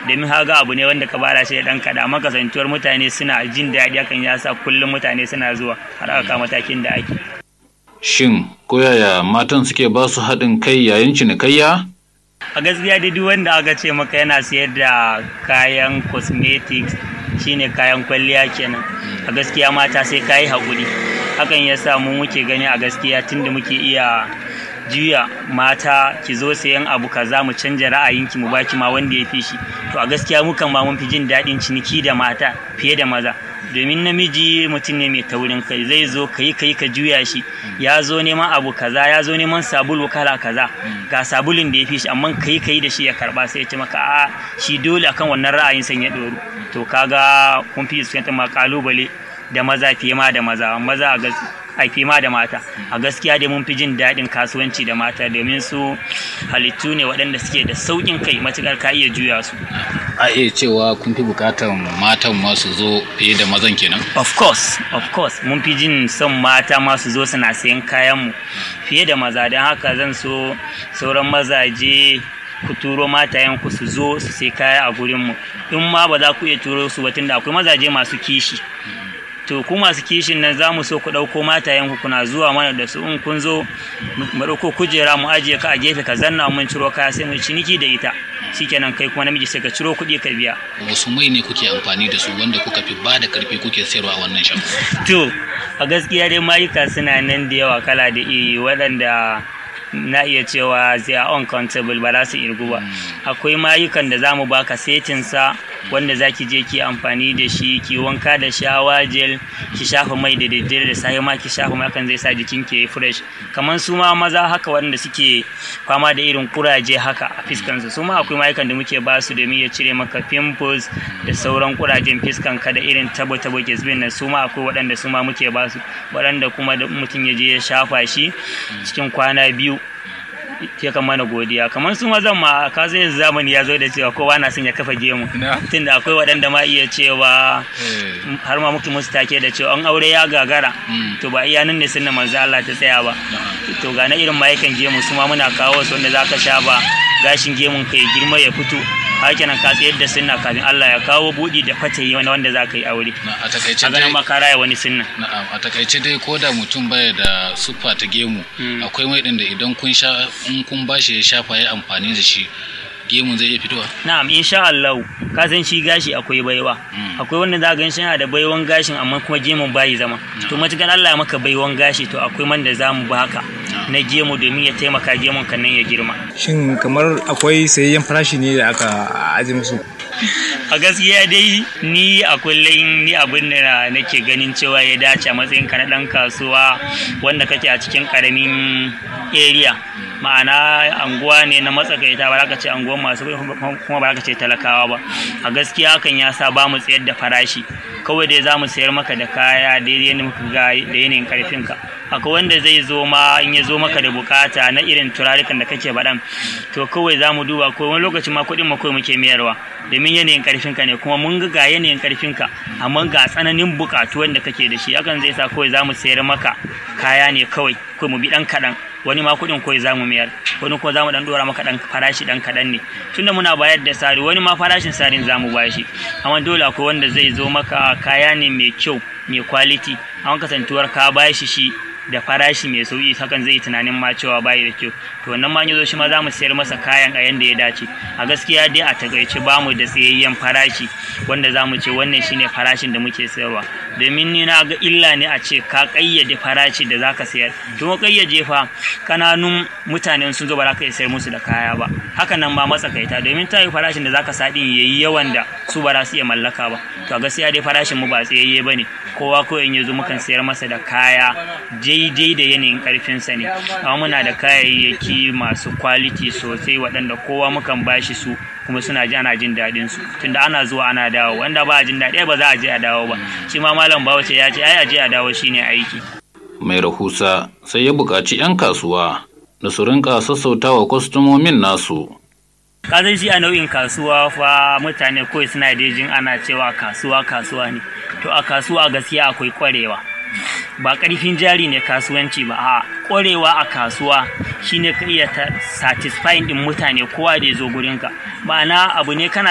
domin haga abu ne wanda ka bara shi da dan kada amma kasantuwar mutane suna jin daɗi hakan ya sa kullum mutane suna zuwa har aka matakin da ake Shin koyaya matan suke ba su haɗin kai yayin cinikayya? a gaskiya dai duk wanda aka ce maka yana sayar da kayan cosmetics shine kayan kwalliya kenan a gaskiya mata sai kayi haƙuri hakan ya sa mu muke gani a gaskiya tunda muke iya juya mata ki zo sayan abu kaza mu canja ra'ayinki mu baki ma wanda ya fi shi to a gaskiya mukan ma mun fi jin daɗin ciniki da mata fiye da maza domin namiji mutum ne mai taurin kai zai zo ka yi ka juya shi ya zo neman abu kaza ya zo neman sabulu kala kaza ga sabulun da ya fi shi amma ka yi ka yi da shi ya karba sai ya ce maka a shi dole akan wannan ra'ayin san ya ɗoru to kaga kun fi fuskantar ma kalubale da maza fiye ma da maza maza a haifi ma da mata a gaskiya dai mun fi jin daɗin kasuwanci da mata domin su halittu ne waɗanda suke da sauƙin kai matuƙar ka iya juya su A iya cewa kun fi bukatar matan masu zo fiye da mazan kenan? of course of course mun fi jin son mata masu zo suna sayan kayanmu fiye da maza don haka zan so sauran mazaje ku turo matayenku su zo su sai kaya a gurinmu in ma ba za ku iya turo su ba tunda akwai mazaje masu kishi to ku masu kishin nan za mu so ku ɗauko matayenku kuna zuwa mana da su in kun zo mu ɗauko kujera mu ajiye ka a gefe ka zanna mun ciro kaya sai mu ciniki da ita shikenan kai kuma namiji sai ka ciro kuɗi ka biya Wasu mai ne kuke amfani da su wanda kuka fi ba da karfi kuke sayarwa a wannan shago? to a gaskiya dai mayuka suna nan da yawa kala da iri waɗanda na iya cewa they are uncountable ba za su irgu ba akwai mayukan da za mu baka setinsa wanda za ki je ki amfani da shi ki wanka da shawa gel ki shafa mai da daddare da safe ma ki shafa mai kan zai sa jikin ki fresh kamar su ma maza haka wanda suke fama da irin kuraje haka a fiskansu su ma akwai mayukan da muke ba su domin ya cire maka pimples da sauran kurajen fiskan ka da irin tabo tabo kesbin nan su ma akwai waɗanda su ma muke ba su waɗanda kuma da mutum ya je ya shafa shi cikin kwana biyu ke kan mana godiya kamar su mazan ma ka zai zamani ya zo da cewa kowa na son ya kafa gemu tunda akwai waɗanda ma iya cewa har ma muke musu take da cewa an aure ya gagara to ba iya nan ne sunna manzo Allah ta tsaya ba to ga na irin mayukan gemu su ma muna kawo su wanda zaka sha ba gashin gemun ka ya girma ya fito haka nan ka tsayar da sunna kafin Allah ya kawo buɗi da fatayi wani wanda za ka yi aure A takaice a ganin dai ma ka raya wani sunna Na'am, a takaice dai ko da mutum baya da siffa ta gemu akwai mai ɗin da idan kun sha in kun bashi ya shafa ya amfani da shi gemun zai iya fitowa. na'am insha Allah ka san shi gashi akwai baiwa akwai wanda za ga shi yana da baiwan gashin amma kuma gemun bayi zama to matukar Allah ya maka baiwan gashi to akwai man da zamu baka na gemu domin ya taimaka gemun kan nan ya girma Shin kamar akwai sayayyen farashi ne da aka aji musu? a gaskiya dai ni a kullum ni abin da nake ganin cewa ya dace a matsayin ka na dan kasuwa wanda kake a cikin karamin area ma'ana anguwa ne na matsakaita ba za ka ce anguwan masu kuɗi kuma ba za ka ce talakawa ba a gaskiya hakan ya sa ba mu tsayar da farashi kawai dai za mu sayar maka da kaya daidai yadda muka ga da yanayin karfinka akwai wanda zai zo ma in ya zo maka da bukata na irin turarikan da kake baɗan to kawai za mu duba ko wani lokacin ma kuɗin ma kawai muke mayarwa domin yanayin karfinka ne kuma mun ga ga yanayin karfinka amma ga tsananin bukatu wanda kake da shi hakan zai sa kawai za mu sayar maka kaya ne kawai kawai mu bi ɗan kaɗan wani ma kuɗin kawai za mu mayar wani kuma za mu ɗan ɗora maka ɗan farashi ɗan kaɗan ne tunda muna bayar da sari wani ma farashin sarin za mu bashi amma dole akwai wanda zai zo maka kaya ne mai kyau mai kwaliti amma kasantuwar ka bashi shi da farashi mai sauki hakan zai yi tunanin ma cewa bayi da kyau to wannan ma yazo shi ma za mu sayar masa kayan a yanda ya dace a gaskiya dai a takaice ba mu da tsayayyen farashi wanda za mu ce wannan shine farashin da muke sayarwa domin ni na ga illa ne a ce ka kayyade farashi da zaka sayar to mu kayyade fa kananun mutane sun zo ba za ka iya sayar musu da kaya ba hakan nan ba matsakaita domin ta yi farashin da zaka sa din yayi yawan da su ba za su iya mallaka ba to a gaskiya dai farashin mu ba tsayayye bane kowa ko in yazo mukan sayar masa da kaya daidai da yanayin karfinsa ne amma muna da kayayyaki masu kwaliti sosai waɗanda kowa mukan bashi su kuma suna ji ana jin daɗin su tunda ana zuwa ana dawo wanda ba a jin daɗi ba za a je a dawo ba shi ma malam bawace ya ce ai a je a dawo shine aiki Mai rahusa sai ya buƙaci 'yan kasuwa da su rinka sassautawa kwastomomin nasu. kasan shi a nau'in kasuwa fa mutane kawai suna da jin ana cewa kasuwa kasuwa ne to a kasuwa gaskiya akwai kwarewa ba karfin jari ne kasuwanci ba a kwarewa a kasuwa shine ka iya satisfying din mutane kowa da ya zo gurinka ma'ana abu ne kana